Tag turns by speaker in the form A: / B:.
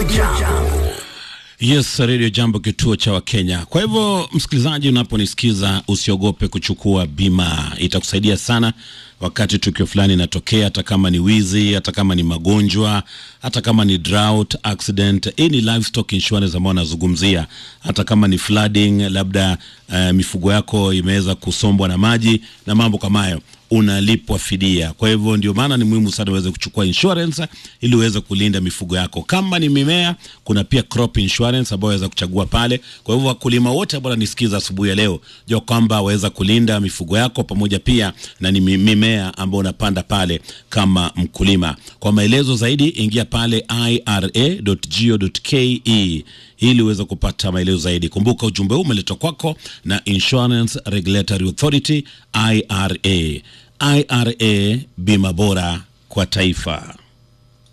A: Jambo.
B: Yes, Radio Jambo, kituo cha Wakenya. Kwa hivyo, msikilizaji, unaponisikiza usiogope kuchukua bima, itakusaidia sana wakati tukio fulani inatokea, hata kama ni wizi, hata kama ni magonjwa, hata kama ni drought accident. Hii ni livestock insurance ambayo nazungumzia, hata kama ni flooding, labda uh, mifugo yako imeweza kusombwa na maji na mambo kama hayo unalipwa fidia. Kwa hivyo ndio maana ni muhimu sana uweze kuchukua insurance ili uweze kulinda mifugo yako. Kama ni mimea, kuna pia crop insurance ambayo waweza kuchagua pale. Kwa hivyo wakulima wote ambao wananisikiza asubuhi ya leo, jua kwamba waweza kulinda mifugo yako pamoja pia na ni mimea ambayo unapanda pale kama mkulima. Kwa maelezo zaidi, ingia pale ira.go.ke ili uweze kupata maelezo zaidi. Kumbuka ujumbe huu umeletwa kwako na Insurance Regulatory Authority IRA. IRA, bima bora kwa taifa.